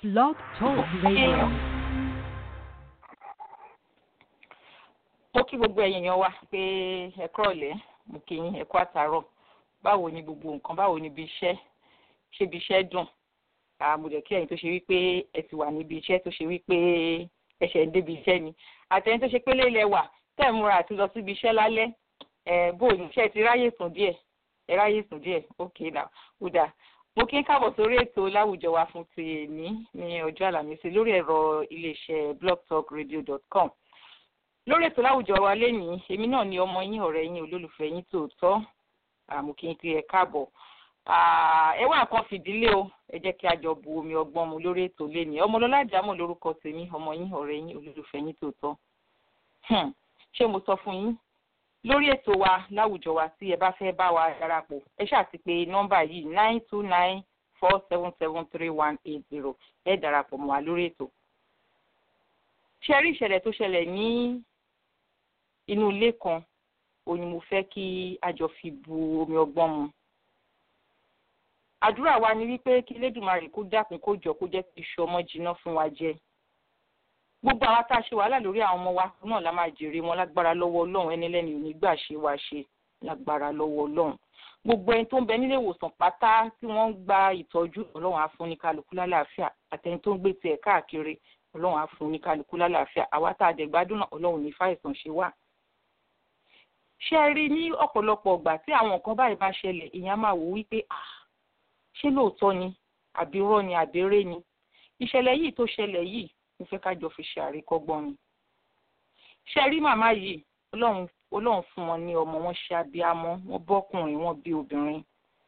Blog Talk Radio. mo kí gbogbo ẹ̀yin èèyàn wa pé ẹ kúrọ̀lẹ́ mo kí yín ẹ kú àtàárọ̀ báwo ni gbogbo nǹkan báwo ni ibi iṣẹ́ ṣé ibi iṣẹ́ dùn àmọ̀dẹ̀ kí ẹ̀yin tó ṣe wípé ẹ ti wà níbi iṣẹ́ tó ṣe wípé ẹ ṣẹ̀ ń débi iṣẹ́ ni àtẹ̀yìn tó ṣe pé lélẹ̀ wà tẹ̀ ń múra àti lọ síbi iṣẹ́ lálẹ́ ẹ̀ bó o ní iṣẹ́ ti ráyè sùn díẹ̀ ẹ ráyè sùn díẹ̀ ok now ó dáa mo kí ń káàbọ̀ sórí ètò láwùjọ wa fún ti èní ní ọjọ́ àlàmísì lórí ẹ̀rọ iléeṣẹ́ blogtalkradio.com lórí ètò láwùjọ wa lénìí èmi náà ni ọmọ yín ọ̀rẹ́ yín olólùfẹ́ yín tòótọ́ àmọ́ kí n kí ẹ káàbọ̀ ẹ wá nǹkan fìdílé o ẹ jẹ́ kí a jọ bu omi ọgbọ́n mu lórí ètò lénìí ọmọlọ́lá àjámọ̀ lórúkọ tèmi ọmọ yín ọ̀rẹ́ yín olólùfẹ́ yín tòótọ́ ṣé mo sọ fún yín lórí ètò wa láwùjọ wa tí ẹ bá fẹ́ bá wa darapọ̀ ẹ ṣáà ti pè nọ́mbà yìí nine two nine four seven seven three one eight zero ẹ darapọ̀ mọ́ wa lórí ètò. ṣe rí ìṣẹ̀lẹ̀ tó ṣẹlẹ̀ ní inú ilé kan òun ni mo fẹ́ kí a jọ fi bu omi ọgbọ́n mu. àdúrà wa ni wípé kí Elédùmarè kó dákun kó jọ kó jẹ́ kí iṣu ọmọ jiná fún wa jẹ gbogbo àwa tá a ṣe wàhálà lórí àwọn ọmọ wa náà la máa jèrè wọn lágbára lọ́wọ́ ọlọ́run ẹni lẹ́nu ò ní gbà ṣe wá ṣe lágbára lọ́wọ́ ọlọ́run gbogbo ẹni tó ń bẹ nílé ìwòsàn pátá tí wọ́n ń gba ìtọ́jú ọlọ́run á fún ní kálukú lálàáfíà àtẹni tó ń gbé tiẹ̀ káàkiri ọlọ́run á fún ní kálukú lálàáfíà àwa tá a dẹ̀ gbádùn náà ọlọ́run ní fàìsàn ṣe wá. ṣé ẹ rí ní ọ̀pọ̀lọpọ̀ ọgbà tí àwọn nǹkan báyìí bá ṣẹlẹ̀ èèyàn máa wò wípé à ṣé lóòótọ́ ni àbí irọ́ ni àbí eré ni ìṣẹ̀lẹ̀ yìí tó ṣẹlẹ̀ yìí mo fẹ́ ká jọ fi ṣe àríkọ́gbọ́n ni. ṣe rí màmá yìí ọlọ́run ọlọ́run fún wọn ní ọmọ wọn ṣe abiyamọ wọn bọ́kùnrin wọn bí obìnrin.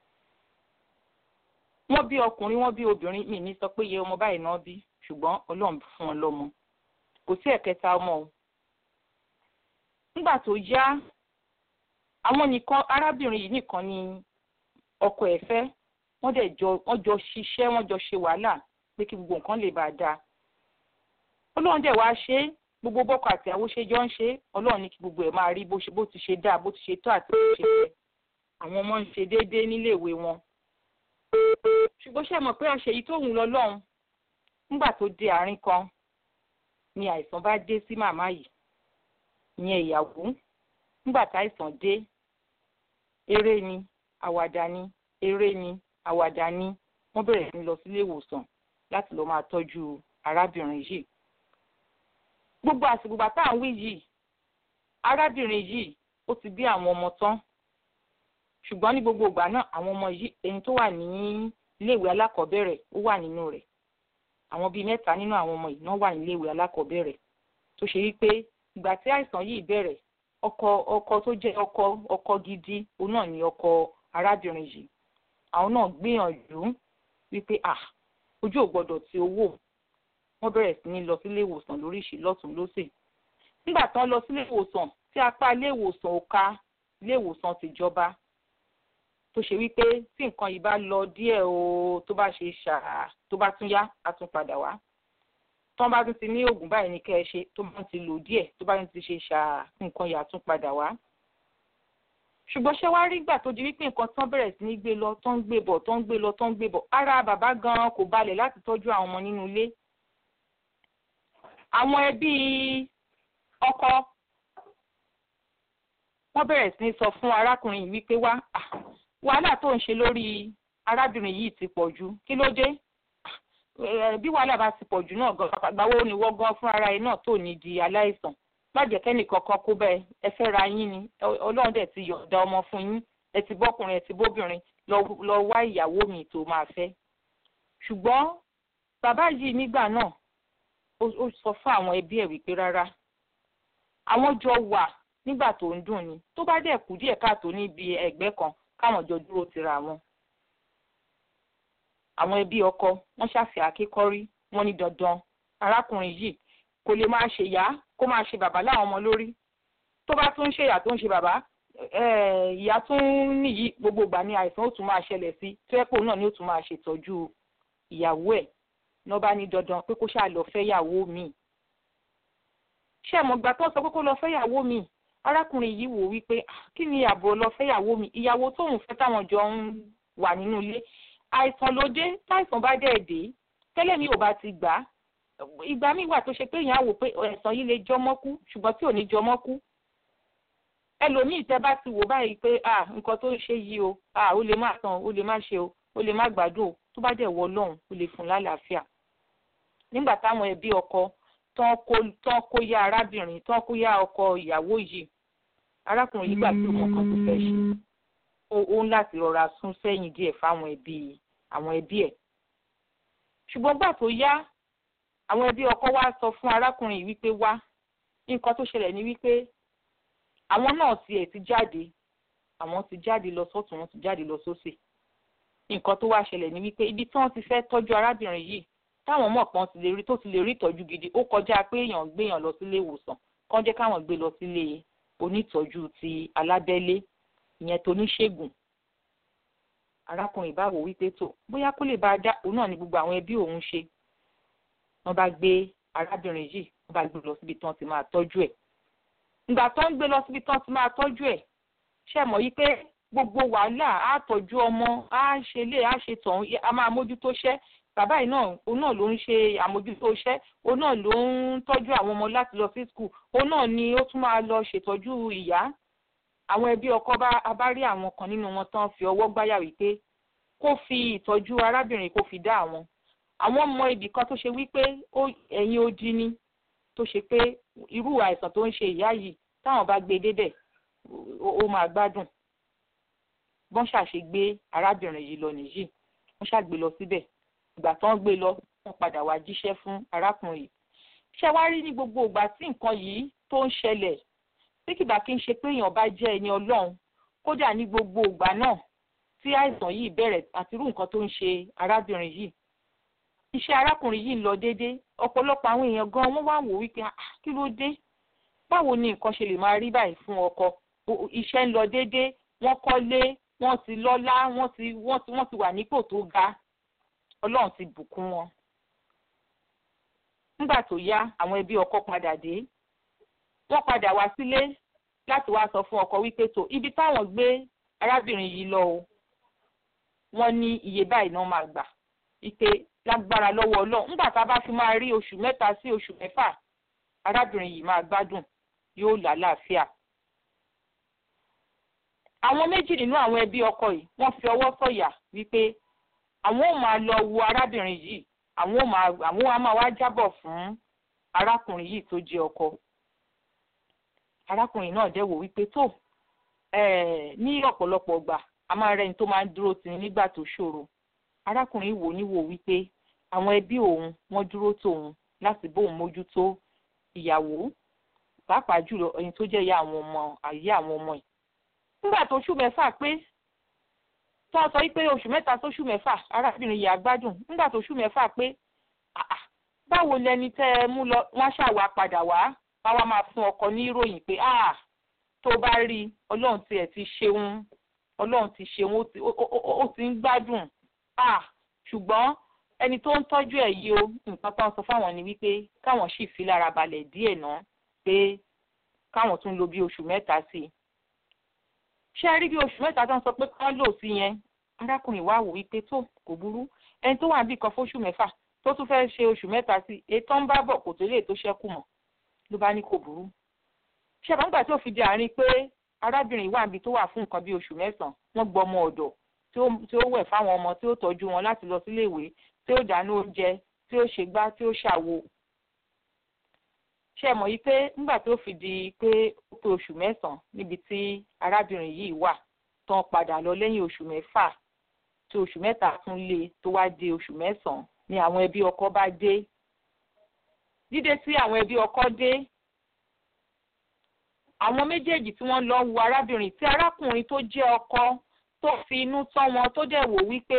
wọ́n bí ọkùnrin wọ́n bí obìnrin mi ní sọ pé iye ọmọ báyìí náà bí ṣùgbọ́n ọlọ́run fún wọn lọ́mọ kò sí ẹ̀kẹta ọmọ o. nígbà tó yá àwọn nìkan arábìnrin yìí nìkan ni ọkọ ẹ̀ fẹ́ wọ́n dẹ̀ jọ wọ́n jọ ṣiṣẹ́ wọ́n jọ ṣe wàhálà pé kí gbogbo nǹkan lè bàa dáa ọlọ́run dẹ̀ wá ṣe é gbogbo bọ́kọ àti àwọn ṣe jọ ń ṣe é ọlọ́run ní kí gbogbo ẹ̀ máa rí bó ṣe bó ti ṣe dáa bó ti ṣe tó àti bó ti ṣe fẹ́ àwọn ọmọ ń ṣe déédéé níléèwé wọn. ṣùgbọ́n ṣe mọ̀ pé àṣeyí tó wù lọ lọ́hùn nígbà tó dé àárín kan ni àìsàn bá dé sí màmá yìí ìyẹn ìyàwó nígbà táìsàn dé eré ni àwàdà ni eré ni àwàdà ni wọ́n bẹ̀rẹ̀ sí lọ sílé ìwòsàn láti lọ máa tọ́jú arábìnrin yìí gbogbo àsìkò bàtà à ń wí yìí arábìnrin yìí ó ti bí àwọn ọmọ tán ṣùgbọ́n ní gbogbo ìgbà náà àwọn ọmọ yìí ẹni tó wà ní iléèwé alákọ̀ọ́bẹ̀rẹ̀ ó wà nínú rẹ̀ àwọn bíi mẹ́ta nínú àwọn ọmọ yìí náà wà ní iléèwé alákọ̀ọ́bẹ̀rẹ̀ tó ṣe wípé ìgbà tí àìsàn yìí bẹ̀rẹ̀ ọkọ ọkọ tó jẹ́ ọkọ ọkọ gidi òun náà ni ọkọ arábìnrin yìí àwọn náà gbìyànjú wípé ah ojú ò gbọdọ̀ ti owó wọ́n bẹ̀rẹ̀ sí ní lọ sílé ìwòsàn lóríṣìí lọ́tún lọ́sẹ̀ nígbà tán lọ sílé ìwòsàn tí apá ilé ìwòsàn ò ka ilé ìwòsàn tìjọba tó ṣe wípé tí nǹkan yìí bá lọ díẹ̀ o tó bá ṣe ṣà tó bá tún yá á tún padà wá tán bá tún ti ní oògùn báyìí ní kẹ́ ẹ ṣe tó bá ti lò díẹ̀ tó bá tún ti ṣe ṣà nǹkan yìí á tún padà wá ṣùgbọ́n ṣé wàá rí gbà tó di wípé nǹkan tán bẹ̀rẹ̀ sí ní gbé lọ tán gbé bọ̀ tán gbé lọ tán gbé bọ̀ ara bàbá gan-an kò balẹ̀ láti tọ́jú àwọn ọmọ nínú ilé àwọn ẹbí ọkọ wọ́n bẹ̀rẹ̀ sí ní sọ fún arákùnrin yìí wípé wá wàhálà tó ń ṣe lórí arábìnrin yìí ti pọ̀ jù kí ló dé bí wàhálà bá ti pọ̀ jù náà gan gbàgbọ́ ni wọ́n gan fún ara ẹ náà tó ní di aláìsàn lájẹ kẹ́nì kankan kó bẹ́ẹ̀ ẹ fẹ́ ra yín ni ọlọ́run dẹ̀ ti yọ̀ǹda ọmọ fún yín ẹ ti bọ́kùnrin ẹ ti bóbìnrin lọ wá ìyàwó mi tó máa fẹ́ ṣùgbọ́n bàbá yìí nígbà náà ó sọ fún àwọn ẹbí ẹ̀ wípé rárá àwọn jọ wà nígbà tó ń dùn ni tó bá dẹ̀ kú díẹ̀ káàtó níbi ẹ̀gbẹ́ kan káwọn jọ dúró tira wọn. àwọn ẹbí ọkọ wọ́n ṣàfihàn akíkọ́rí wọ́n ní dandan arákùnrin yìí kò lè máa ṣe ìyá kó máa ṣe bàbá láwọn ọmọ lórí tó bá tún ṣe ìyá tó ń ṣe bàbá ìyá tún nìyí gbogbo ìgbà ni àìsàn ó tún máa ṣẹlẹ̀ sí tó yẹ pé òun náà ni ó tún máa ṣètọ́jú ìyàwó ẹ̀ lọ́ bá ní dandan pé kó ṣáà lọ fẹ́yàwó mi. ṣé ẹ̀mọ̀gbà tó sọ pé kó lọ fẹ́yàwó mi arákùnrin yìí wò wípé kí ni àbọ̀ lọ fẹ́yàwó mi ìyàwó tóun fẹ́ táwọn jọ ń wà nínú ilé àìsàn ló dé táìsàn bá dẹ̀ dé tẹ́lẹ̀ mi ò bá ti gbà á ìgbà míì wà tó ṣe pé èèyàn á wò pé ẹ̀sán yìí lè jọmọ́ kú ṣùgbọ́n tí ò ní jọmọ́ kú ẹlòmíì tẹ́ bá ti wò báyìí pé à nǹkan tó ń ṣe yìí o à ó lè má tán ó lè má ṣe o ó lè má gbádùn o tó bá dẹ̀ wọ ọlọ́run ó lè fún lálàáfíà nígbà táwọn ẹbí ọkọ tán kó tán kó yá arábìnrin tán kó yá ọkọ ìyàwó yìí arákùnrin yìí gbà pé òun kan tó fẹ́ ṣe ó ń láti rọra sún sẹ́yìn díẹ̀ fáwọn ẹbí àwọn ẹbí ẹ̀ ṣùgbọ́n gbà tó yá àwọn ẹbí ọkọ wa sọ fún arákùnrin yìí wípé wá nǹkan tó ṣẹlẹ̀ ní wípé àwọn náà tiẹ̀ ti jáde àwọn ti jáde lọ sọ́tún wọn ti jáde lọ sósì nǹkan tó wá ṣẹlẹ̀ ní wípé ibi tí wọ́n ti fẹ́ tọ́jú arábìnrin yìí táwọn mọ̀ pọ́n ti lè rí tó ti lè rí ìtọ́jú gidi ó kọjá pé èèyàn gbéyàn lọ sílé ìwòsàn kán jẹ́ káwọn gbé lọ sílé onítọ́jú ti alábẹ́lé ìyẹn tó níṣègùn arákùnrin bá wò wípé tó bóyá kó lè bá a dá òun náà ní gbogbo àwọn ẹbí òun ṣe wọ́n bá gbé arábìnrin yìí wọ́n bá gbé lọ síbi tí wọ́n ti máa tọ́jú ẹ̀ ìgbà tó ń gbé lọ síbi tí wọ́n ti máa tọ́jú ẹ̀ ṣe mọ̀ yí pé gbogbo wàhálà á tọ́jú ọmọ á ṣe lé á ṣe tọ̀hún á máa mójútó ṣẹ́ bàbá yìí náà òun náà ló ń ṣe àmójútó iṣẹ́ òun náà ló ń tọ́jú àwọn ọmọ láti lọ sí skul òun náà ni ó tún máa lọ ṣètọ́jú ìyá àwọn ẹbí ọkọ bá bá rí àwọn kan nínú wọn tán fi ọwọ́ gbáyà wípé kó fi ìtọ́jú arábìnrin kó fi dá àwọn àwọn ọmọ ibì kan tó ṣe wípé ẹ̀yìn odi ni tó ṣe pé irú àìsàn tó ń ṣe ìyá yìí táwọn bá gbé débẹ̀ ó máa gbádùn bọ́n ṣàṣe gbé arábìnrin yìí lọ nìyí wọ́n ṣàgbé lọ síbẹ̀ ìgbà tó ń gbé lọ wọ́n padà wá jíṣẹ́ fún arákùnrin yìí ṣé wàá rí ní gbogbo ìgbà tí nǹkan yìí tó ń ṣẹlẹ̀ tí kìbá kí n ṣe pé èèyàn bá jẹ́ ẹni ọlọ́run kódà ní gbogbo ìgbà náà tí àìsàn yìí bẹ̀rẹ̀ àti irú nǹkan tó ń ṣe arábìnrin yìí iṣẹ́ arákùnrin yìí ń lọ déédé ọ̀pọ̀lọpọ̀ àwọn èèyàn gan wọ́n wá wò wípé kí ló dé báwo ni nǹkan ṣe lè máa rí báyìí fún ọkọ iṣẹ́ ń lọ déédé wọ́n kọ́lé wọ́n ti lọ́lá wọ́n ti wọ́n ti wọ́n ti wà nípò tó ga ọlọ́run ti bùkún wọn. nígbà tó yá àwọn ẹbí ọkọ padà dé wọ́n padà wá sílé láti wá sọ fún ọkọ wípé tó ibi táwọn gbé arábìnrin yìí lọ o wọ́n ní iye báyìí náà máa gbà ike lágbára lọ́wọ́ ọlọ́run nígbà tá a bá fi máa rí oṣù mẹ́ta sí oṣù mẹ́fà arábìnrin yìí máa gbádùn yóò lálàáfíà. àwọn méjì nínú àwọn ẹbí ọkọ yìí wọ́n fi ọwọ́ sọ̀yà wípé àwọn ò máa lọ wo arábìnrin yìí àwọn ò máa àwọn á máa wá jábọ̀ fún arákùnrin yìí tó jẹ́ ọkọ. arákùnrin náà dẹ̀ wò wípé tó ní ọ̀pọ̀lọpọ̀ gbà a máa rẹ́ni tó máa ń dúró tì nígbà tó ṣòro arákùnrin wò níwò wípé àwọn ẹbí òun wọ́n dúró tòun láti bóun mójútó ìyàwó pàápàá jùlọ ẹni tó jẹ́ ìyá àwọn ọmọ àyè àwọn ọmọ yìí. nígbà tó oṣù mẹ́fà pé tó sọ pé oṣù mẹ́ta sóṣù mẹ́fà arábìnrin yìí àgbádùn nígbà tó oṣù mẹ́fà pé báwo lẹni tẹ́ ẹ mú lọ wọ́n ṣàwà padà wá wá máa fún ọkọ ní ìròyìn pé tó bá rí ọlọ́run tiẹ̀ ti ṣeun ọlọ́run ti ṣeun ó ti ń gbádùn ṣùgbọ́n ẹni tó ń tọ́jú ẹ̀ yìí o nǹkan tó ń sọ fáwọn ni wípé káwọn sì fi lára balẹ̀ díẹ̀ náà pé káwọn tún lo bí oṣù mẹ́ta sí i. ṣé rí bí oṣù mẹ́ta tó ń sọ pé kán lò sí yẹn arákùnrin wa wò wípé tó kò burú ẹni tó wà níbì kan fóṣù mẹ́fà tó tún fẹ́ ṣe oṣù mẹ́ta sí i ètò ń bá bọ̀ kò tó lè tó ṣẹ́kù mọ́ ló bá ní kò burú. ṣé àbáǹgbà tí ó fi di àárín pé arábìnrin wà níbi tó wà fún nǹkan bí oṣù mẹ́sàn-án wọ́n gbọ́ ọmọ ọ̀dọ̀ tí ó wẹ̀ fáwọn ọmọ tí ó tọ́jú wọn láti lọ sílé ìwé tí ó dáná oúnjẹ tí ó ṣègbá tí ó ṣàwo. ṣé ẹ mọ̀ yí pé nígbà tó fi di pé ó pé oṣù mẹ́sàn-án níbi tí arábìnrin yìí wà tán padà lọ lẹ́yìn oṣù mẹ́fà tí oṣù mẹ́ta tún lé tó wá di oṣù mẹ́sàn-án ni àwọn ẹbí ọkọ bá dé. dídé tí àwọn ẹbí ọkọ dé àwọn méjèèjì tí wọ́n lọ wo arábìnrin tí arákùnrin tó jẹ́ ọkọ tó fi inú tọ́ wọn tó dẹ̀ wò wípé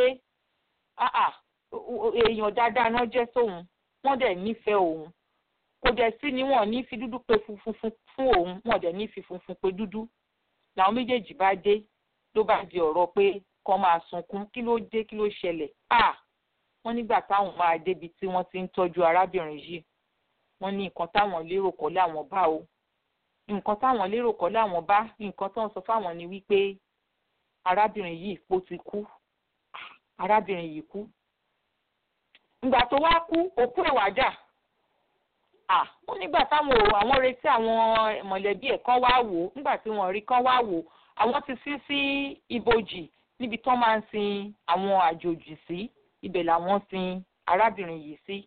èèyàn dáadáa náà jẹ́ sóun wọ́n dẹ̀ nífẹ̀ẹ́ òun kò dẹ̀ sí ni wọ́n ní fi dúdú pe funfun fún òun wọ́n dẹ̀ ní fi funfun pe dúdú làwọn méjèèjì bá dé ló bá di ọ̀rọ̀ pé kán máa sunkún kí ló dé kí ló ṣẹlẹ̀ wọ́n nígbà táwọn máa débi tí wọ́n ti ń tọ́jú arábìnrin yìí wọ́n ní nǹkan táwọn lérò kọ́ láwọn bá o nǹkan táwọn lérò kọ́ láwọn bá nǹkan tó ń sọ fáwọn ni wípé arábìnrin yìí ó ti kú arábìnrin yìí kú ìgbà tó wá kú òkú ẹ̀ wá dà à ó nígbà táwọn ò àwọn retí àwọn mọ̀lẹ́bí ẹ̀ kan wá wò ó nígbà tí wọ́n rí kan wá wò ó àwọn ti sí sí ibojì níbi tán máa ń sin àwọn àjòjì sí ibẹ̀ làwọn sin arábìnrin yìí sí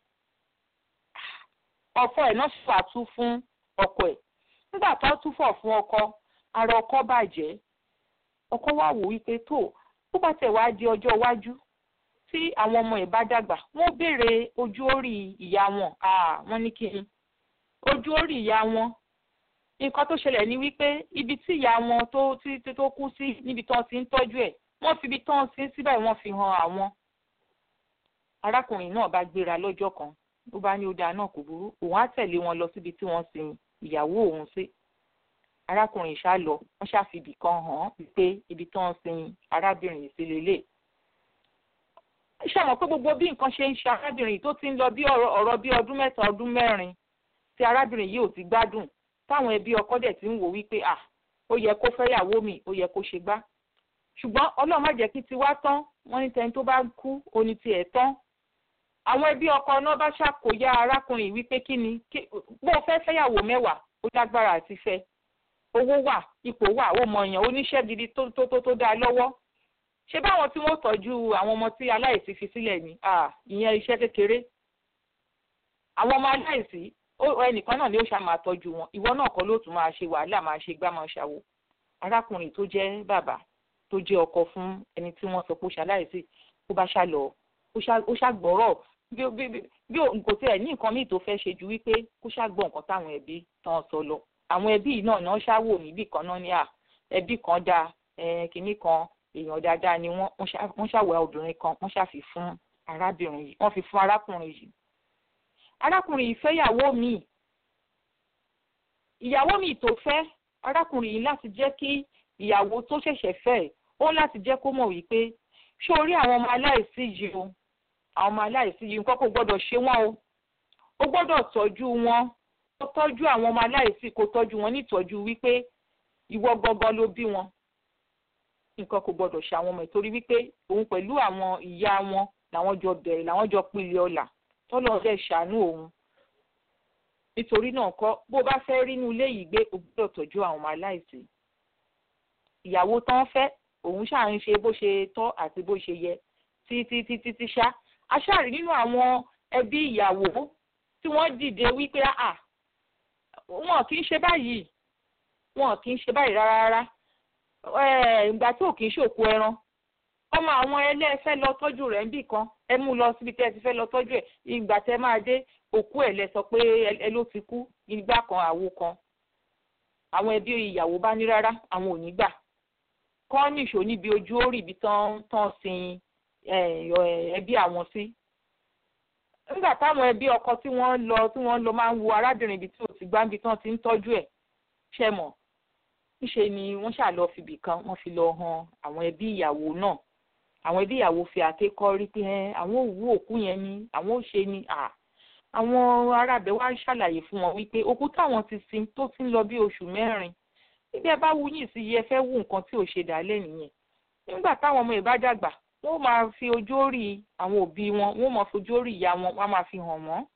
ọkọ ẹ̀ náà ṣàtú fún ọkọ ẹ̀ nígbà tó túfọ̀ fún ọkọ ara ọkọ bàjẹ́ ọkọ wá wò wípé tó tó bá tẹ̀ wá di ọjọ́ iwájú tí àwọn ọmọ ẹ̀ bá dàgbà wọ́n béèrè ojú orí ìyá wọn wọ́n ní kí ni ojú orí ìyá wọn nǹkan tó ṣẹlẹ̀ ni wípé ibi tí ìyá wọn tó tí tó kú sí níbi tán ti ń tọ́jú ẹ̀ wọ́n fi ibi tán sí síbẹ̀ wọ́n fi hàn àwọn arákùnrin náà bá gbéra lọ́jọ́ kan ló bá ní ó dáa náà kò burú òun á tẹ̀lé wọn lọ síbi tí wọ́n sin ìyàwó òun sí arákùnrin ṣá lọ wọ́n ṣàfibì kan hàn án pé ibi tí wọ́n sin arábìnrin yìí sí lélẹ̀ ṣàmọ̀ pé gbogbo bí nǹkan ṣe ń ṣe arábìnrin yìí tó ti ń lọ bí ọ̀rọ̀ bí ọdún mẹ́ta ọdún mẹ́rin tí arábìnrin yìí ò ti gbádùn táwọn ẹbí ọkọ dẹ̀ ti ń wò wípé à ó yẹ kó fẹ́yàwó mi ó yẹ kó ṣe gbá ṣùgbọ́n ọlọ́run má jẹ́ kí tiwa tán wọ́n ní tẹni tó bá kú oní tiẹ̀ tán àwọn ẹbí ọkọ náà bá ṣàkóyá arákùnrin wípé kí ni bó o fẹ́ fẹ́yàwó mẹ́wàá ó lágbára àti fẹ́ owó wà ipò wà ó mọ èèyàn oníṣẹ́ gidi tó tó tó tó dáa lọ́wọ́ ṣé báwọn tí wọ́n tọ́jú àwọn ọmọ tí aláìsí fi sílẹ̀ ni ìyẹn iṣẹ́ kékeré àwọn ọmọ aláìsí ẹnìkan náà ni ó ṣá máa tọ́jú wọn ìwọ náà kọ́ ló tún máa ṣe wàhálà máa ṣe gbá máa ṣàwò arákùnrin tó jẹ́ bàbá tó jẹ́ ọkọ fún ẹni tí wọ́n sọ pé ó ṣaláìsí ó bá ṣá lọ ó ṣàgbọ́rọ̀ bí kò tiẹ̀ ní nǹkan míì tó fẹ́ ṣe ju wípé kó ṣàgbọ́ nǹkan táwọn ẹbí tán sọ lọ àwọn ẹbí yìí náà náà ṣáwò níbì kan náà ní à ẹbí kan dáa kínní kan èèyàn dáadáa ni wọ́n wọ́n ṣàwẹ̀ obìnrin kan wọ́n ṣàfi fún arábìnrin yìí wọ́n fi fún arákùnrin yìí arákùnrin yìí fẹ́yàwó míì ìyàwó míì tó fẹ́ arákùnrin yìí láti jẹ́ kí ìyàwó tó ṣẹ̀ṣẹ̀ fẹ́ ó láti jẹ́ kó mọ̀ wípé ṣé orí àwọn ọmọ aláìsí yìí o àwọn ọmọ aláìsí yìí nǹkan kò gbọ́dọ̀ ṣe wọ́n o ó gbọ́dọ̀ tọ́jú wọn kó tọ́jú àwọn ọmọ aláìsí kó tọ́jú wọn nítọ́jú wípé ìwọ gangan ló bí wọn nǹkan kò gbọ́dọ̀ ṣe àwọn ọmọ ìtorí wípé òun pẹ̀lú àwọn ìyá wọn làwọn jọ bẹ̀rẹ̀ làwọn jọ pilẹ̀ ọlà tọ́lọ́ dẹ̀ ṣàánú òun nítorí náà kọ́ bó bá fẹ́ rí inú ilé yìí gbé o gbọ́dọ̀ tọ́jú àwọn ọmọ aláìsí ìyàwó tán fẹ́ òun ṣáà ń ṣe bó ṣe tọ́ àti bó ṣe yẹ títí títí tí ṣá aṣáàrí nínú àwọn ẹbí ìyàwó tí wọ́n dìde wípé à wọn kì í ṣe báyìí wọn kì í ṣe báyìí rárá rárá ìgbà tí ò kì í ṣòkú ẹran ọmọ àwọn ẹlẹ́fẹ́ lọ tọ́jú rẹ̀ níbì kan ẹ mú lọ síbi tẹ́ ẹ ti fẹ́ lọ tọ́jú ẹ̀ ìgbà tẹ́ máa dé òkú ẹ̀ lẹ sọ pé ẹ ló ti kú ìgbà kan àwo kan àwọn ẹbí ìyàwó bá ní rárá àwọn ò ní gbà kọ́ nìṣó níbi ojú orí ibi tán tán sin ẹbí àwọn sí nígbà táwọn ẹbí ọkọ tí wọ́n lọ tí wọ́n lọ máa ń wo arábìnrin ibi tí ò ti gbá ibi tán ti ń tọ́jú ẹ̀ ṣe mọ̀ níṣe ni wọ́n ṣáà lọ fìbì kan wọ́n fi lọ han àwọn ẹbí ìyàwó náà àwọn ẹbí ìyàwó fi àkékọ́ rí pé àwọn òwú òkú yẹn ni àwọn ò ṣe ni àwọn arábẹ̀ wá ṣàlàyé fún wọn wípé òkú táwọn ti sin tó ti ń lọ bí oṣù mẹ́rin níbi ẹ bá wú yìí sí yẹ fẹ́ wú nǹkan tí ò ṣe dálẹ̀ nìyẹn nígbà táwọn ọmọ ìbá dàgbà wọ́n máa fi ojú orí àwọn òbí wọn wọ́n máa fojú orí ìyá wọn wọ́n máa fi hàn wọ́n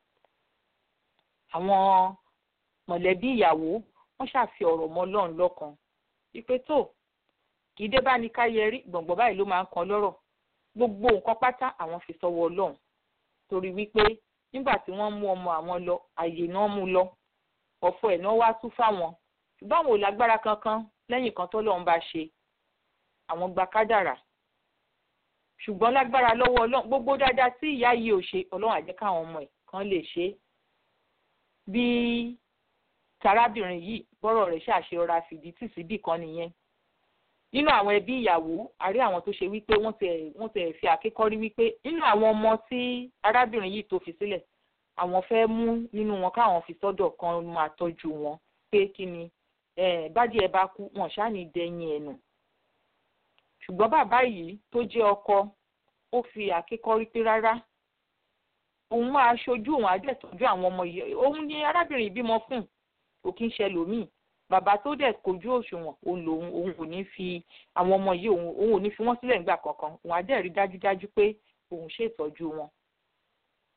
àwọn mọ̀lẹ́bí ìyàwó wọ́n ṣàfi ọ̀rọ̀ mọ́ lọ́run lọ́kàn wípé tó kì í dé bá ní ká yẹrí gbọ̀ngbọ̀n báyìí ló máa ń kan lọ́rọ̀ gbogbo nǹkan pátá àwọn fi sọ́wọ́ ọlọ́run torí wípé nígbà tí wọ́n mú ọmọ àwọn lọ àyè náà mú lọ ọ̀fọ̀ ẹ̀ náà wá tú fáwọn ṣùgbọ́n àwọn ò lágbára kankan lẹ́yìn kan tọ́lọ́run bá ṣe àwọn gba kádàrà ṣùgbọ́n lágbára lọ́wọ́ ọlọ́run gbogbo dáadáa tí ìyá yìí ò ṣe ọlọ́run á jẹ́ káwọn ọmọ ẹ̀ kan lè ṣe bí tarábìnrin yìí bọ́rọ̀ rẹ̀ ṣàṣeyọra fìdí tì síbì kan nìyẹn nínú àwọn ẹbí ìyàwó àrí àwọn tó ṣe wípé wọ́n tẹ̀ wọ́n tẹ̀ fi àkékọ́rí wípé nínú àwọn ọmọ tí arábìnrin yìí tó fi sílẹ̀ àwọn fẹ́ mú nínú wọn káwọn fi sọ́dọ̀ kan máa tọ́jú wọn pé kí ni bádìí ẹ bá kú wọn ṣáà ní dẹ̀yìn ẹ̀ nù ṣùgbọ́n bàbá yìí tó jẹ́ ọkọ ó fi àkékọ́rí pé rárá òun máa ṣojú òun àjẹtọ́jú àwọn ọmọ yìí òun ni arábìnrin ìbímọ fún kò kí ń ṣe lòmíì bàbá tó dẹ̀ kojú òṣùwọ̀n òun lòun òun ò ní fi àwọn ọmọ yìí òun òun ò ní fi wọ́n sílẹ̀ nígbà kankan òun á dẹ̀ rí dájúdájú pé òun ṣètọ́jú wọn.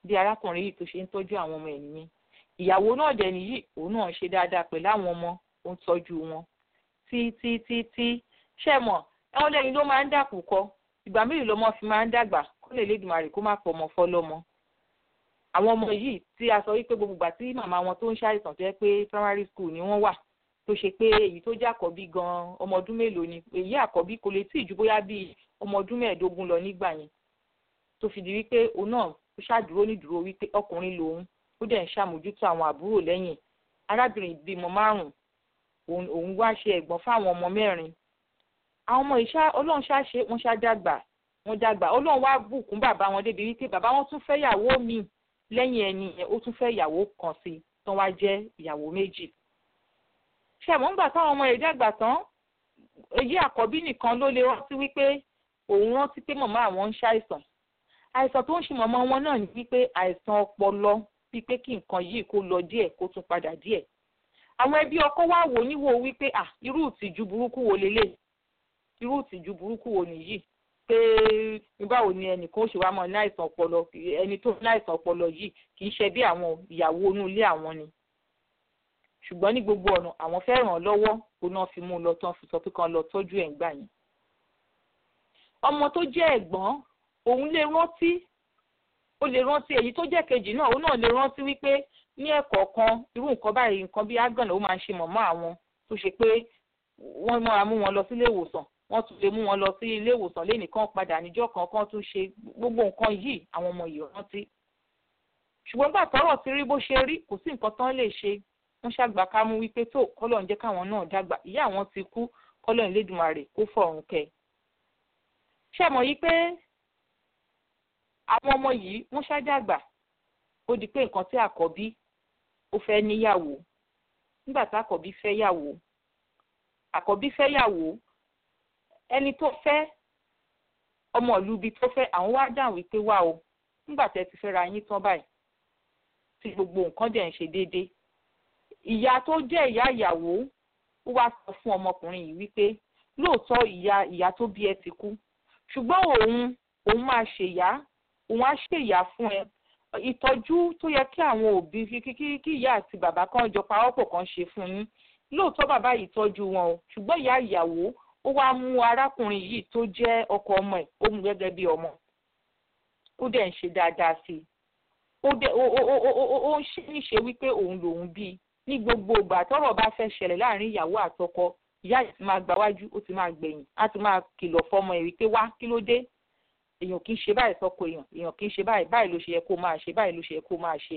bí arákùnrin yìí tó ṣe ń tọ́jú àwọn ọmọ ẹ̀ nìyẹn ìyàwó náà dẹ̀ nìyí òun náà ṣe dáadáa pẹ̀lú àwọn ọmọ ó ń tọ́jú wọn tí tí tí tí ṣẹ́ mọ̀ ẹ̀wọ̀n lẹ́yìn ló máa ń dàkú kọ ìgbà mélòó lọmọ fi máa ń dàgbà kó lè lédùmarè kó má pọ̀ ọmọ fọ́lọ́mọ àwọn ọmọ yìí tí a sọ wípé gbogbo ìgbà tí màmá wọn tó ń ṣàìsàn tó yẹ pé primary school ni wọ́n wà tó ṣe pé èyí tó jẹ́ àkọ́bí gan ọmọ ọdún mélòó ni èyí àkọ́bí kò lè tí ì ju bóyá bíi ọmọ ọdún mẹ́ẹ̀ẹ́dógún lọ nígbà yẹn tó fi di wípé òun náà ó ṣàdúró nídúró wípé ọkùnrin lòun ó dẹ̀ ń ṣàmójútó àwọn àbúrò lẹ́yìn arábìnrin ìbímọ márùn-ún òun wá ṣe ẹ̀gbọ́n fáwọn ọmọ mẹ́rin àwọn ọmọ ìṣá ọlọ́run ṣáṣe wọ́n ṣá dàgbà wọ́n dàgbà ọlọ́run wá bùkún bàbá wọn débi wípé bàbá wọn tún fẹ́ ìyàwó míì lẹ́yìn ẹni yẹn ó tún fẹ́ ìyàwó kan sí tán wá jẹ́ ìyàwó méjì ṣàmọ́ ńgbà táwọn ọmọ rẹ̀ dàgbà tán èyí àkọ́bí nìkan ló lè rántí wípé òun rántí pé màmá àwọn ń ṣàìsàn àìsàn tó ń ṣe màmá wọn náà ní wípé àìsàn ọpọlọ wípé kí nǹkan yìí kó lọ díẹ̀ kó tún padà díẹ̀ àwọn ẹbí ọkọ wá wò níwò wípé à irú ìtìjú burúkú wo lélẹ̀ irú ìtìjú burúkú wo nìyí pé báwo ni ẹnìkan ó ṣe wá mọ ní àìsàn ọpọlọ ẹni tó ní àìsàn ọpọlọ yìí kì í ṣe bí àwọn ìyàwó inú ilé àwọn ni ṣùgbọ́n ní gbogbo ọ̀nà àwọn fẹ́ ràn án lọ́wọ́ kó náà fi mú un lọ tán fi sọ pé kán lọ tọ́jú ẹ̀ ń gbà yẹn. ọmọ tó jẹ́ ẹ̀gbọ́n òun lè rántí ó lè rántí èyí tó jẹ́ kejì náà òun náà lè rántí wípé ní ẹ̀kọ̀ọ̀kan irú nǹkan báyìí nǹkan bíi ágànnà ó máa ń ṣe mọ̀mọ́ àwọn tó ṣe pé wọ́n máa mú wọn lọ sílé ìwòsàn wọ́n tún lè mú wọn lọ sí ilé ìwòsàn lẹ́nìkan padà níjọ́ kan kan tún ṣe gbogbo nǹkan yìí àwọn ọmọ yìí rántí. ṣùgbọ́n gbà tọ́rọ̀ ti rí bó ṣe rí kò sí nǹkan tán lè ṣe wọ́n ṣàgbà ká mú wípé tó kọ́lọ̀ ń jẹ́ káwọn náà dàgbà ìyá àwọn ti kú kọ́lọ̀ ń lédùmarè kó fọ̀run kẹ́. ṣé mọ̀ yí pé àwọn ọmọ yìí wọ́n ṣàjàgbà ó di pé nǹkan tí àkọ́bí ó fẹ́ níyàwó nígbà tí àkọ́bí fẹ́ yàwó àkọ́bí fẹ́ yàwó ẹni tó fẹ́ ọmọ ìlú ibi tó fẹ́ àwọn wá dáhùn wípé wá o nígbà tẹ́ ti fẹ́ ra yín tán báyìí tí gbogbo nǹkan dẹ̀ ń ṣe déédéé ìyá tó jẹ́ ìyá ìyàwó ó wá sọ fún ọmọkùnrin yìí wípé lóòótọ́ ìyá ìyá tó bí ẹ ti kú ṣùgbọ́n òun òun máa ṣèyá òun á ṣèyá fún ẹ ìtọ́jú tó yẹ kí àwọn òbí kí kí ìyá àti bàbá kan jọ pawọ́pọ̀ kan ṣe fún yín lóòótọ́ bàbá yìí tọ́jú wọn o ṣùgbọ́n ìyá ìyàwó ó wá mú arákùnrin yìí tó jẹ́ ọkọ ọmọ ẹ̀ ó mú gẹ́gẹ́ bí ọmọ ó dẹ̀ ń ṣe dáadáa sí i ó dẹ̀ ó ó ó ó ń ṣe níṣe wípé òun lòun bí ní gbogbo ìgbà tọ́rọ̀ bá fẹ́ ṣẹlẹ̀ láàrin ìyàwó àtọkọ ìyá yìí ti máa gbáwájú ó ti máa gbẹ̀yìn á ti máa kìlọ̀ fọmọ ẹ̀ wípé wá kí ló dé èèyàn kì í ṣe báyìí sọ́kọ èèyàn èèyàn kì í ṣe báyìí báyìí ló ṣe yẹ kó máa ṣe báyìí ló ṣe yẹ kó máa ṣe.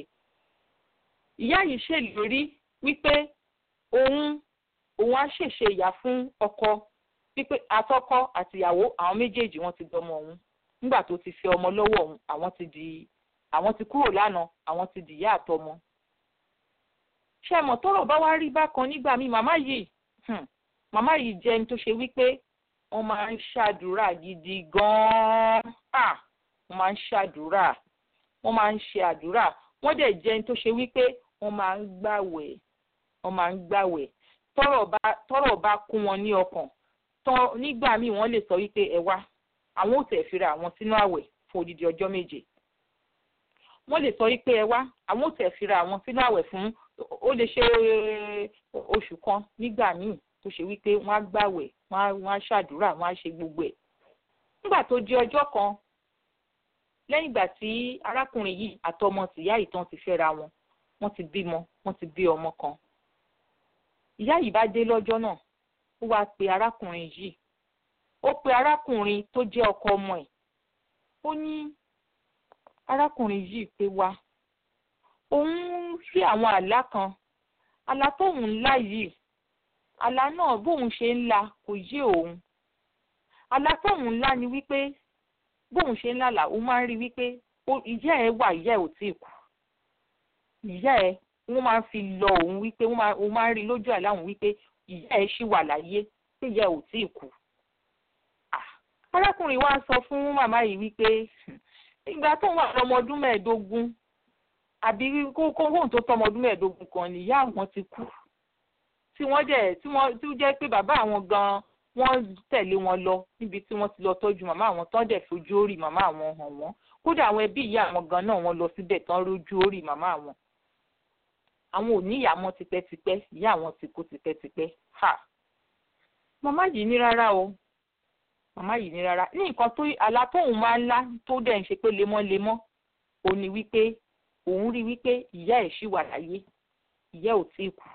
ìyá yìí ṣèlérí wípé òun òun á ṣèṣe ìyá fún ọkọ wípé àtọkọ àtìyàwó àwọn méjèèjì wọn ti dọmọ òun nígbà tó ti fi ọmọ lọ́wọ́ òun àwọn ti di àwọn ti kúrò lánàá àwọn ti dìyá àtọmọ. ṣé mọ̀ tọ́rọ̀ bá wá rí bákan nígbà míì màmá yìí màmá yìí jẹ́ ẹni tó ṣe wípé wọ́n máa ń ṣàdúrà gidi gan-an wọ́n máa ń ṣàdúrà wọ́n máa ń ṣe àdúrà wọ́n dẹ̀ jẹ́ ẹni tó ṣe wípé wọ́n máa ń gbàwẹ̀ wọ́n máa ń gbàwẹ̀ tọ́rọ̀ bá tọ́rọ̀ bá kún wọn ní ọkàn tán nígbà míì wọ́n lè sọ wípé ẹ wá àwọn ò tẹ̀ fira àwọn sínú àwẹ̀ fún odidi ọjọ́ méje wọ́n lè sọ wípé ẹ wá àwọn ò tẹ̀ fira àwọn sínú àwẹ̀ fún ó lè ṣe oṣù kan nígbà míì tó ṣe wípé wọ́n á gbàwẹ̀ wọ́n á ṣàdúrà wọ́n á ṣe gbogbo ẹ̀. nígbà tó di ọjọ́ kan lẹ́yìn ìgbà tí arákùnrin yìí àtọmọ tìyá ìtàn ti fẹ́ra wọn wọ́n ti bímọ wọ́n ti bí ọmọ kan. ìyá yìí bá dé lọ́jọ́ náà ó wáá pe arákùnrin yìí ó pe arákùnrin tó jẹ́ ọkọ ọmọ ẹ̀ ó ní arákùnrin yìí pé wá òun rí àwọn àlá kan àlá tóun ńlá yìí àlá náà bóun ṣe ń la kò yé òun àlá tóun ńlá ni wípé bóun ṣe ń lálà òun máa ń rí wípé ìyá ẹ wà ìyá ẹ ò tí ì kú ìyá ẹ wọ́n máa ń fi lọ òun wípé òun máa ń rí lójú àlá òun wípé ìyá ẹ ṣì wà láyé pé ìyá ẹ ò tí ì kú arákùnrin wa sọ fún màmá yìí wípé ìgbà tóun wà lọ́mọ ọdún mẹ́ẹ̀ẹ́dógún àbí kókóhóhùn tó tọ́mọ ọdún mẹ́ẹ̀ẹ́dógún kan nìyá àwọn ti kú tí wọ́n jẹ́ tí wọ́n tí ó jẹ́ pé bàbá àwọn gan wọ́n tẹ̀lé wọn lọ níbi tí wọ́n ti lọ tọ́jú màmá àwọn tán dẹ̀ fojú orí màmá àwọn hàn wọ́n kódà àwọn ẹbí ìyá àwọn gan náà wọ́n lọ síbẹ̀ tán rójú orí màmá àwọn àwọn ò ní ìyá mọ́ tipẹ́tipẹ́ ìyá àwọn ti kú tipẹ́tipẹ́ ha màmá yìí ní rárá o màmá yìí ní rárá ní nǹkan tó àlá tóun máa ń lá tó dẹ̀ ń ṣe pé lemọ́lemọ́ òun ni wípé òun rí wípé ìyá ẹ̀ ṣì wà láyé ìyá ò tí ì kú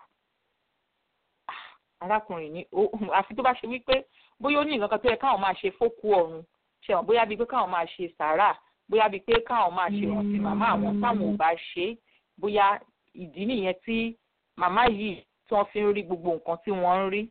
arákùnrin ní àfi tó bá ṣe wípé bóyá ó ní nǹkan kan tó yẹ káwọn máa ṣe fókù ọ̀run ṣe hàn bóyá bíi pé káwọn máa ṣe sàárà bóyá bíi pé káwọn máa ṣe ìrántí màmá àwọn táwọn ò bá ṣe é bóyá ìdí nìyẹn tí màmá yìí tí wọ́n fi ń rí gbogbo nǹkan tí wọ́n ń rí.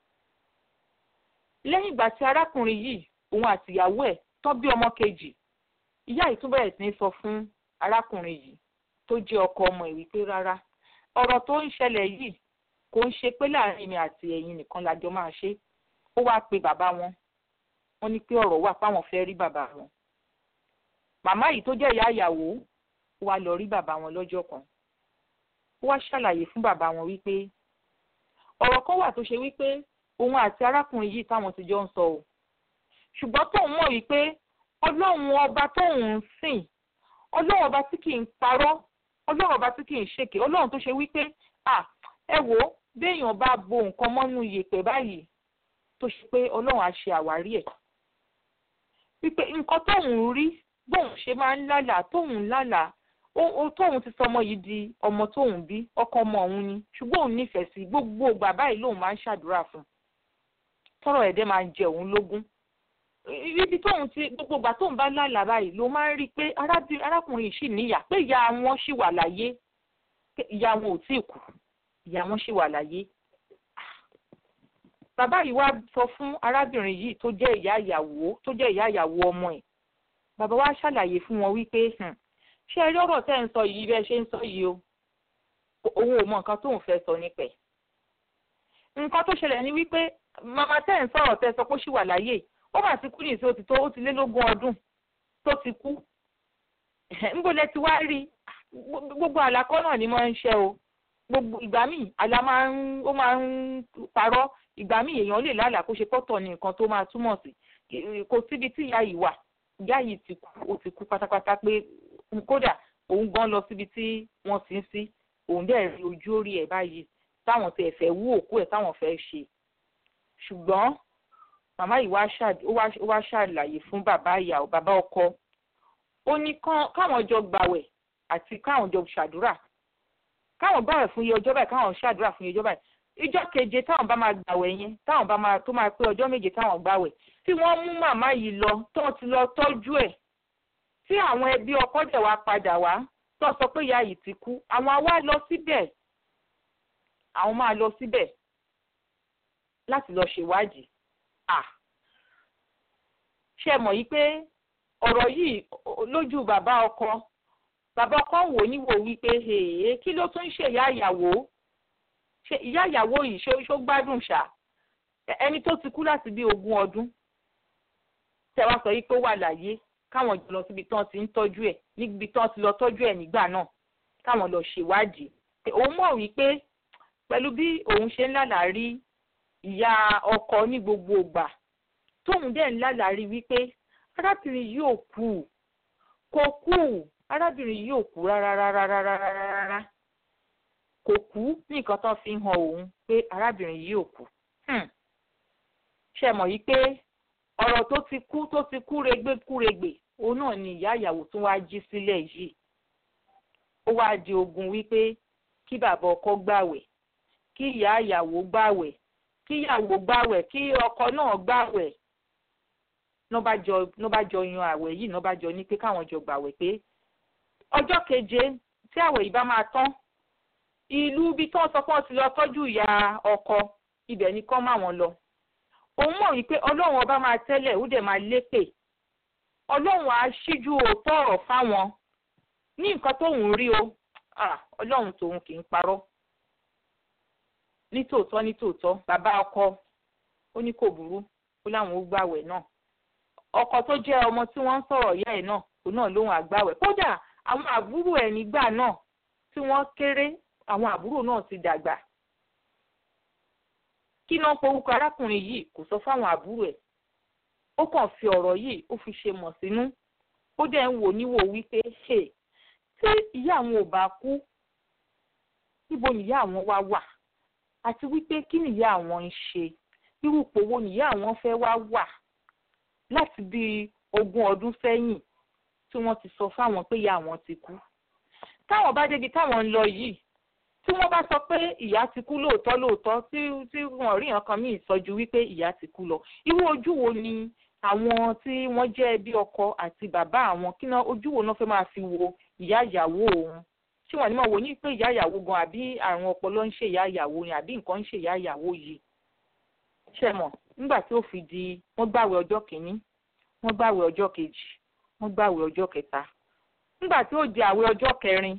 lẹ́yìn ìgbà tí arákùnrin yìí òun àtìyàwó ẹ̀ tán bí ọmọ kejì ìyá yìí tún bẹ̀rẹ̀ sí ní sọ fún arákùnrin yìí tó jẹ́ ọkọ ọmọ ẹ̀ wípé rárá ọ̀rọ̀ tó ń ṣẹlẹ̀ yìí kò ń ṣe pé láàrin mi àti ẹ̀yin nìkan lájọ máa ṣe ó wáá pe bàbá wọn wọ́n ní pé ọ̀rọ̀ wà páwọn fẹ́ rí bàbá wọn màmá yìí tó jẹ́ ìyá ìyàwó ó wá lọ rí bàbá wọn lọ́jọ́ kan ó wá ṣàlàyé fún bàbá wọn wípé ọ̀rọ̀ kan wà tó ṣe wípé òun àti arákùnrin yìí táwọn ti jọ ń sọ o ṣùgbọ́n tóun mọ̀ wípé ọlọ́run ọba tóun ń sìn ọlọ́run ọba tí kì í parọ́ ọlọ́run ọba tí kì í ṣèké ọlọ́run tó ṣe wípé à ẹ wò ó béèyàn bá bo nǹkan mọ́nú yèpẹ̀ báyìí tó ṣe pé ọlọ́run á ṣe àwárí ẹ̀ wípé nǹkan tóun rí bóun ṣe máa ń lálàá tóun lálàá ó tóun ti sọ ọmọ yìí di ọmọ tóun bí ọkọ ọmọ òun ni ṣùgbọ́n òun nífẹ̀ẹ́ sí gbogbo ìgbà báyìí lòun máa ń ṣàdúrà fún un tọrọ ẹ̀dẹ́ máa ń jẹ òun lógún ibi tóun ti gbogbo ìgbà tóun bá lálàá báyìí ló máa ń rí i pé arákùnrin yìí sì níyà pé ìyá wọn ṣì wà láyé ìyá wọn ò tí ì kú ìyá wọn ṣì wà láyé bàbá yìí wá sọ fún arábìnrin yìí tó jẹ́ ìyá ìyàwó tó jẹ́ ìyá ìyàwó ọmọ ẹ̀ bàbá wa ṣàlàyé fún wọn wípé ṣé ẹ rí ọ̀rọ̀ tẹ́ ń sọ yìí bẹ́ẹ̀ ṣe ń sọ yìí o òun ò mọ nǹkan tóun fẹ́ sọ nípẹ̀ nǹkan tó ṣẹlẹ̀ ni wípé màmá tẹ́ ń sọ̀rọ̀ tẹ́ sọ pé ó ṣì wà láyé ó mà ti kú ní ìṣe ó ti tó ó ti lé lógún ọdún tó ti kú níbo lẹ ti wá rí gbogbo àlàkọ́ náà ni mo ń ṣe o gbogbo ìgbà míì àlá máa ń ó máa ń parọ́ ìgbà míì èèyàn lè lálàá kó ṣe pọ́tọ̀ ní nǹkan tó máa túmọ̀ sí kò síbi tí ìyá yìí wà ìyá yìí ti kú ó ti kú pátápátá pé kódà òun gan lọ síbi tí wọ́n ti ń sí òun dẹ̀ rí ojú orí ẹ̀ báyìí táwọn tẹ̀ fẹ́ wú òkú ẹ̀ táwọn fẹ́ ṣe ṣùgbọ́n màmá yìí wá ṣàlàyé fún bàbá ìyàwó bàbá ọkọ ó ní káwọn jọ gbàwẹ̀ àti káwọn jọ ṣàdúrà káwọn gbàwẹ̀ fún iye ọjọ́ báyìí káwọn ṣàdúrà fún iye ọjọ́ báyìí ìjọ́ keje táwọn bá máa gbàwẹ̀ yẹn táwọn bá máa tó máa pé ọjọ́ méje táwọn gbàwẹ̀ tí wọ́n mú màmá yìí lọ tó ti lọ tọ́jú ẹ̀ tí àwọn ẹbí ọkọ dẹ̀ wá padà wá tó sọ pé ìyá yìí ti kú àwọn wá lọ síbẹ̀ àwọn máa lọ síbẹ̀ láti lọ ṣèwádìí à ṣe mọ̀ yí pé ọ̀rọ̀ yìí lójú bàbá ọkọ bàbá ọkọ wò níwò wípé èèyàn kí ló tún ń ṣe ìyá ìyàwó ṣe ìyá ìyàwó yìí ṣó gbádùn ṣá ẹni tó ti kú láti bí ogún ọdún tẹ wá sọ yìí pé ó wà láyé káwọn jọ lọ síbi tí wọ́n ti ń tọ́jú ẹ̀ níbi tí wọ́n ti lọ tọ́jú ẹ̀ nígbà náà káwọn lọ ṣèwádìí òun mọ̀ wípé pẹ̀lú bí òun ṣe ń lálàárí ìyá ọkọ ní gbogbo ìgbà tóun dẹ̀ ń lálàárí wípé arábìnrin yìí ò kú kò kú arábìnrin yìí ò kú rárá rárá rárá rárá kò kú ní nǹkan tó fi hàn òun pé arábìnrin yìí ò kú ṣe mọ̀ yìí pé ọ̀rọ̀ tó ti kú tó ti kúregbé kúregbè òun náà ni ìyá ìyàwó tún wá jí sílẹ̀ yìí ó wá di ogun wípé kí bàbá ọkọ gbàwẹ̀ kí ìyá ìyàwó gbàwẹ̀ kí ìyàwó gbàwẹ̀ kí ọkọ náà gbàwẹ̀ ló bá jọ yan àwẹ̀ yìí ló bá jọ ní pé káwọn jọ gbàwẹ̀ pé ọjọ́ keje tí àwẹ̀ yìí bá máa tán ìlú ibi tí wọ́n sọ pé wọ́n ti lọ tọ́jú ìyá ọkọ ibẹ̀ ni kán máa wọn lọ òun mọ̀ wípé ọlọ́run ọba máa tẹ́lẹ̀ ó dẹ̀ máa lépè ọlọ́run á ṣíjú òótọ́ ọ̀rọ̀ fáwọn ní nǹkan tóun rí o ọlọ́run tòun kì í parọ́ nítòótọ́ nítòótọ́ bàbá ọkọ ó ní kò burú ó láwọn ó gbàwẹ̀ náà ọkọ tó jẹ́ ọmọ tí wọ́n ń sọ̀rọ̀ ìyá ẹ̀ náà òun náà lóhun àgbàwẹ̀ kódà àwọn àbúrò ẹ̀ nígbà náà tí wọ́n kéré àwọn àbúrò náà ti dàgbà kí náà porúkọ arákùnrin yìí kò sọ fáwọn àbúrò ẹ̀ ó kàn fi ọ̀rọ̀ yìí ó fi ṣe mọ̀ sínú ó dẹ̀ ń wò níwò wípé ṣe tí ìyá àwọn ò bá kú níbo nìyá àwọn wá wà àti wípé kí nìyá àwọn ń ṣe irú ipò wo nìyá àwọn fẹ́ wá wà láti bí ogún ọdún sẹ́yìn tí wọ́n ti sọ fáwọn pé ìyá àwọn ti kú táwọn bá débi táwọn ń lọ yìí tí wọ́n bá sọ pé ìyá ti kú lóòótọ́ lóòótọ́ tí tí wọ́n rí nǹkan míì sọjú wípé ìyá ti kú lọ irú ojú wo ni àwọn tí wọ́n jẹ́ bí ọkọ àti bàbá àwọn kí náà ojú wo náà fẹ́ máa fi wo ìyá ìyàwó òun tí wọ́n ní máa wò ní pé ìyá ìyàwó gan àbí àrùn ọpọlọ ń ṣe ìyá ìyàwó ni àbí nǹkan ń ṣe ìyá ìyàwó yìí ṣe mọ̀ nígbà tí ó fi di wọ́n gbàwé ọjọ́ kìíní wọ́n gbàwé ọjọ́ kejì wọ́n gbàwé ọjọ́ kẹta nígbà tí ó di àwẹ̀ ọjọ́ kẹrin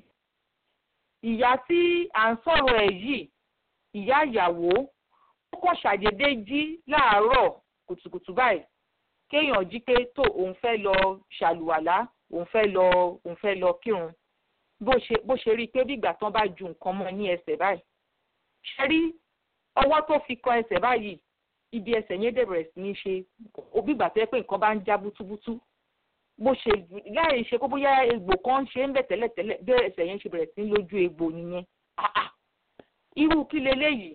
ìyá tí à ń sọ̀rọ̀ ẹ̀ yìí ìyá ìyàwó ó kàn ṣàdédé jí láàárọ̀ kùtùkùtù báyìí kéèyàn jí pé tó òun fẹ́ lọ ṣàlùwàlá òun fẹ́ lọ òun fẹ́ lọ kírun bó ṣe bó ṣe rí i pé bí ìgbà tán bá ju nǹkan mọ́ ní ẹsẹ̀ báyìí ṣe rí ọwọ́ tó fi kan ẹsẹ̀ báyìí ibi ẹsẹ̀ yẹn dẹ̀ bẹ̀rẹ̀ sí ní ṣe òbí ìgbà tó yẹ pé nǹkan bá ń já bútúbútú bó ṣe láì ṣe kó bóyá egbò kan ṣe ń bẹ̀ tẹ́lẹ̀tẹ́lẹ̀ bí ẹsẹ̀ yẹn ṣe bẹ̀rẹ̀ sí lójú egbò nìyẹn irú kí leléyìí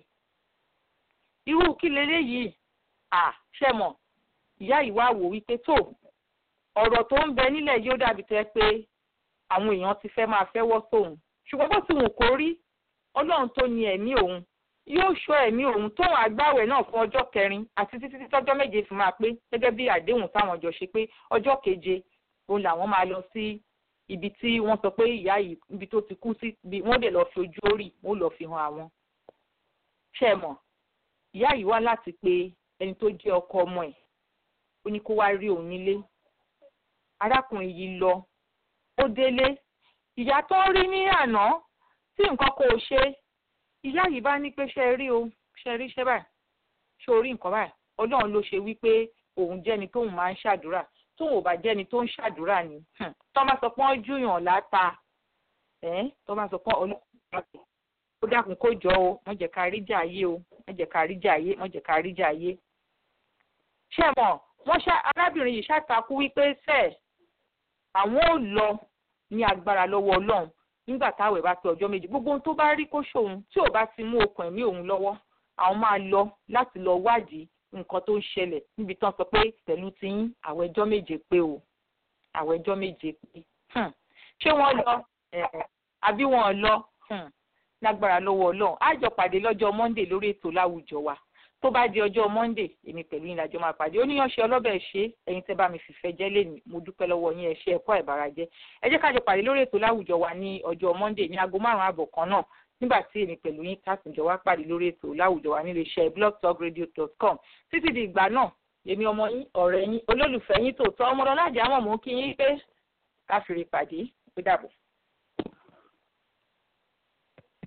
irú kí leléyìí ṣe mọ̀ ìyá yìí wá wò wípé tó ọ̀rọ̀ tó ń bẹ nílẹ̀ yóò dàbí tẹ́ pé àwọn èèyàn ti fẹ́ máa fẹ́wọ́ sóun ṣùgbọ́n bó ti wù kó rí ọlọ́run tó ní ẹ̀mí òun yóò ṣọ́ ẹ̀mí òun tóun àgbàwẹ̀ náà fún ọjọ́ kẹrin àti títí tọ́jọ́ méje fi máa pé gẹ́gẹ́ bí àdéhùn táwọn jọ ṣe pé ọjọ́ keje òun làwọn máa lọ sí ibi tí wọ́n sọ pé ìyá yìí ibi tó ti kú sí wọ́n dẹ̀ lọ fi ojú orí wọ́n lọ fi hàn àwọn. ṣé ẹ mọ̀ ìyá yìí wá láti pe ẹni tó jẹ́ ọkọ ọmọ ẹ̀ ó ní kó wá rí òun nílé arákùnrin yìí lọ ó délé ìyá tó rí ní àná tí nǹkan kò ṣe ìyá yìí bá ní pé ṣe rí o ṣe rí ṣe báyìí ṣe orí nǹkan báyìí ọlọ́run ló ṣe wípé òun jẹ́ni tóun máa ń ṣàdúrà tóun ò bá jẹ́ni tó ń ṣàdúrà ni tó bá sọ pé wọ́n júyàn láta tó bá sọ pé ọlọ́run ó dákun kó jọ o wọ́n jẹ́ ká rí jà ayé o wọ́n jẹ́ ká rí jà ayé wọ́n jẹ́ ká rí jà ayé. ṣé mọ̀ wọ́n ṣá arábìnrin yìí ṣàtakú wípé sẹ́ẹ̀ àwọn ò lọ ní agbára lọ́wọ́ ọlọ́run nígbà táwẹ̀ bá pé ọjọ́ méjì gbogbo ohun tó bá rí kó ṣòun tí ò bá ti mú okùn ẹ̀mí òun lọ́wọ́ àwọn máa lọ láti lọ wádìí nǹkan tó ń ṣẹlẹ̀ níbi tán sọ pé pẹ̀lú tiyín àwọn ẹjọ́ méje pé o àwọn ẹjọ́ méje pé ṣé wọ́n lọ àbí wọ́n lọ lágbára lọ́wọ́ ọlọ́run á jọ pàdé lọ́jọ́ monday lórí ètò láwùjọ wa tó bá di ọjọ́ monday èmi pẹ̀lú yín lájọ máa pàdé oníyanṣẹ́ ọlọ́bẹ̀ ṣe ẹ̀yin tẹ́ bá mi fìfẹ́ jẹ́ lẹ́nu mo dúpẹ́ lọ́wọ́ yín ẹ ṣé ẹ̀kọ́ ìbárajẹ́ ẹ jẹ́ kájọ pàdé lórí ètò láwùjọ wa ní ọjọ́ monday ní aago márùn-ún àbọ̀ kan náà nígbà tí èmi pẹ̀lú yín kásìnjọ wá pàdé lórí ètò láwùjọ wa nílé iṣẹ́ blogtalkradio.com títí di ìgbà náà èmi ọmọ yín ọ̀rẹ́ yín olólùfẹ́ yín tòótọ́ ọmọdé ọlájà mọ̀ mọ́ kí yín pé káfíìrì pàdé ó dàbọ̀.